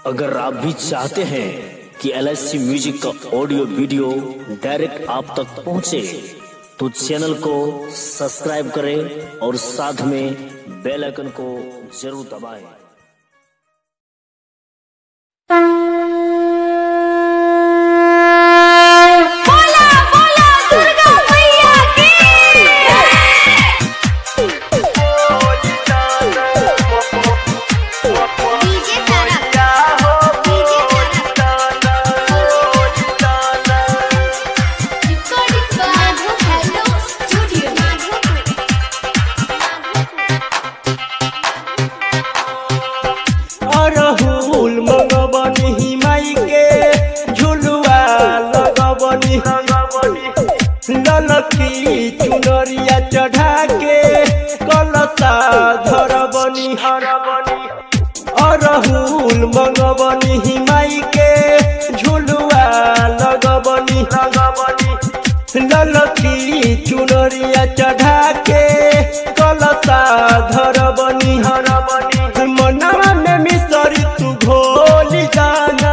अगर आप भी चाहते हैं कि एल म्यूजिक का ऑडियो वीडियो डायरेक्ट आप तक पहुंचे, तो चैनल को सब्सक्राइब करें और साथ में बेल आइकन को जरूर दबाएं। बोला बोला दुर्गा मैया की DJ Tara DJ Tara recording by hello studio अरहुल मंगबनी हिमाई के झुलुआ लगबनी ललकी चुनरिया चढ़ा के कलता धरबनी अरहुल मंगबनी हिमाई के झुलुआ लगबनी ललकी चुनरिया चढ़ा के कलता धरबनी हरबनी मनवा में मिसरी तू घोली दाना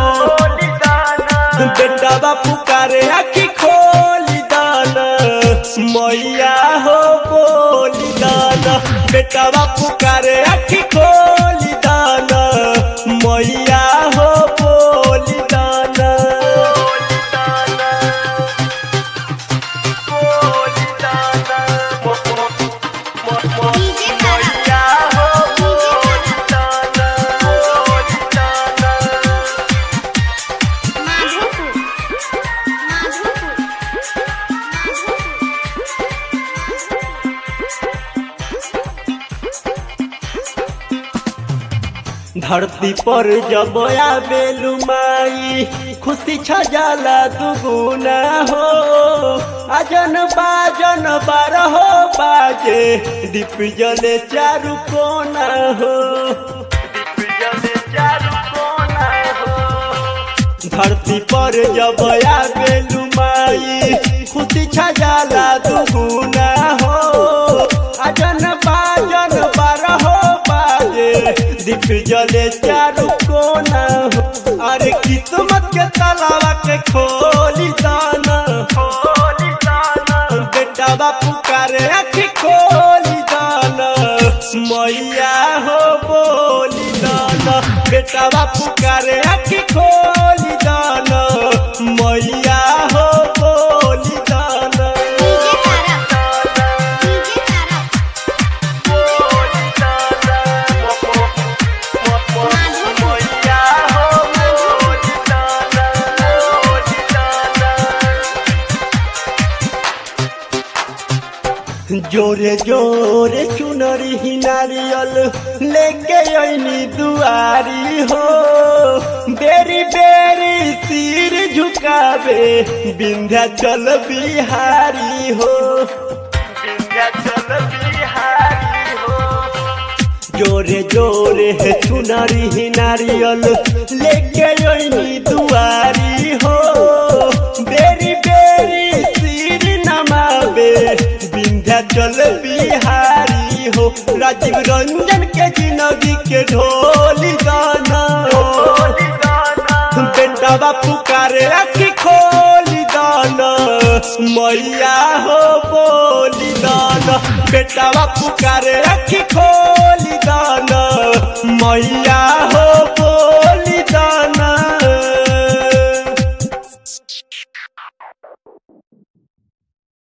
बेटा बापू करे आखी खोली दाना मैया हो बोली दाना बेटा बापू करे आखी खोली दाना मैया हो बोली दाना डीजे तारा डीजे तारा माधोपुर माधोपुर धरती पर जब आवेलु माई खुशी छजाला दुगुना हो आजन बाजन बारहो बाजे दीप जले चारु कोना हो धरती पर जब आवेलु माई खुशी छजाला दुगुना हो आजन बाजन बारहो बाजे दीप जले चारु कोना हो अरे किस्मत के तालावा के खोली दाना खोली दाना बेटा बापू करे आखी खोली दाना मैया हो बोली दाना बेटा बापू करे आखी खोली दाना मैया हो बोली दाना डीजे तारा डीजे तारा जोरे जोरे चुनरी ही नारियल लेके अइनी दुआरी हो बेरी बेरी सिर झुकावे विंध्याचल बिहारी हो विंध्याचल बिहारी हो जोरे जोरे है चुनरी ही नारियल लेके अइनी दुआरी हो बेरी बेरी सिर नमावे विंध्याचल बिहारी हो राजीव रंजन के जिंदगी के ढोली गाना बेटा बापू करे आखी खोली दाना मैया हो बोली दाना बेटा बापू करे आखी खोली दाना मैया हो